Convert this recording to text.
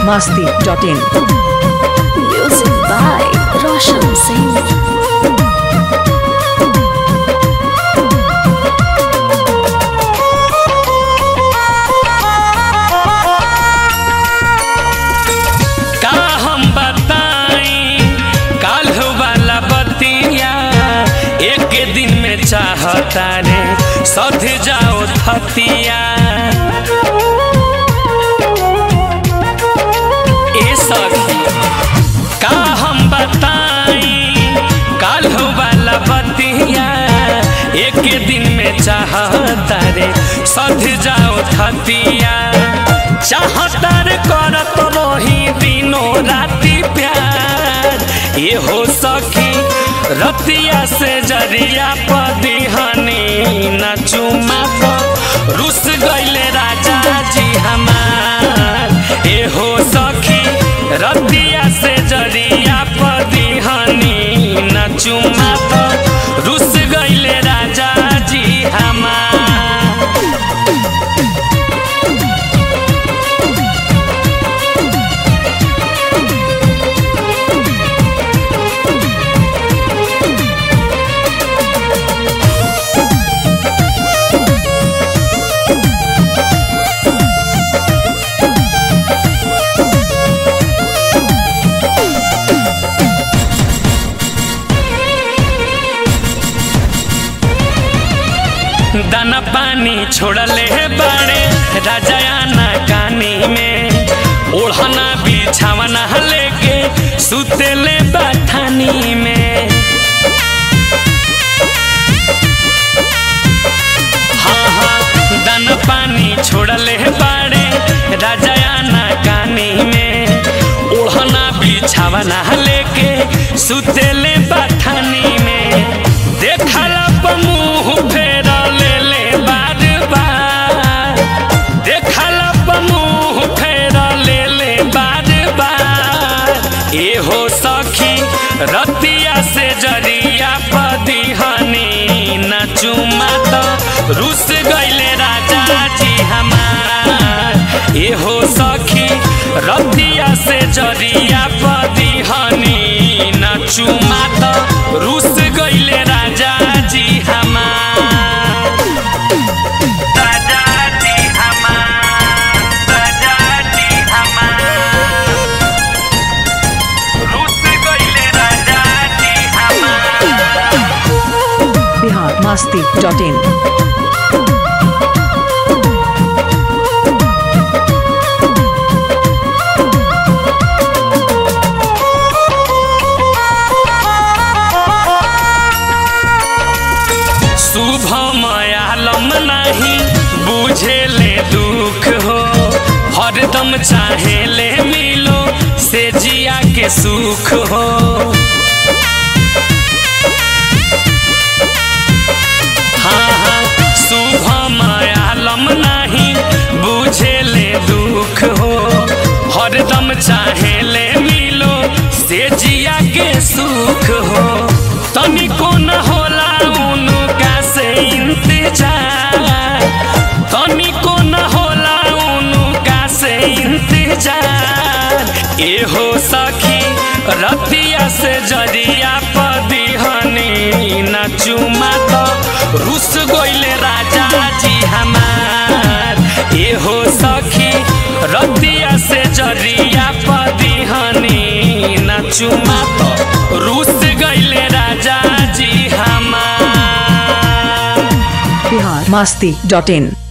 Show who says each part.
Speaker 1: masti.in.
Speaker 2: Music by Roshan Singh.
Speaker 3: का हम बताई काल वाला बतिया एक दिन में चाहता रे सध जाओ थतिया ए सखी का हम बताई काल वाला बतिया एक दिन में चाहता रे सध जाओ थतिया चाहता रे करत रही दिनों राति प्यार ये हो सखी रतिया से जरिया पदिहनी न चुमा पर रुस गईले राजा जी हमार ए हो सखी रतिया से जरिया पदिहनी न चुमा पर रुस गईले राजा जी हमार दाना पानी छोड़ले बाड़े राजायाना कानी में ओढ़ना बिछावना लेके सुतेले बाठानी में हाँ हाँ दाना पानी छोड़ले बाड़े राजायाना कानी में ओढ़ना बिछावना लेके सुतेले बाठानी में देखला मुंह फेर ले ले बार बार देखला मुंह फेर ले ले बार बार ए हो सखी रतिया से जरिया पदिहनी न चुमा तो रुस गईले राजा जी हमार ए हो सखी रतिया से जरिया पदिहनी न चुमा तो रुस गईले राजा जी हमार राजा जी हमार राजा जी हमार रुस गईले राजा जी हमार
Speaker 1: Bihar masti.in.
Speaker 3: शुभ मयालम नहीं बुझे ले दुख हो हरदम चाहे ले मिलो से जिया के सुख हो हाँ हाँ शुभ मयालम नहीं बुझे ले दुख हो हरदम चाहे ले मिलो से जिया के सुख हो तनिको न होला उनका से इंतजार तनिको न होला उनका से इंतजार ए हो सखी रतिया से जरिया पदिहनी न चुमा तो रुस गईले राजा जी हमार ए हो सखी रतिया से जरिया पदिहनी न चुमा तो रुस गईले राजा जी हमार
Speaker 1: Bihar masti.in.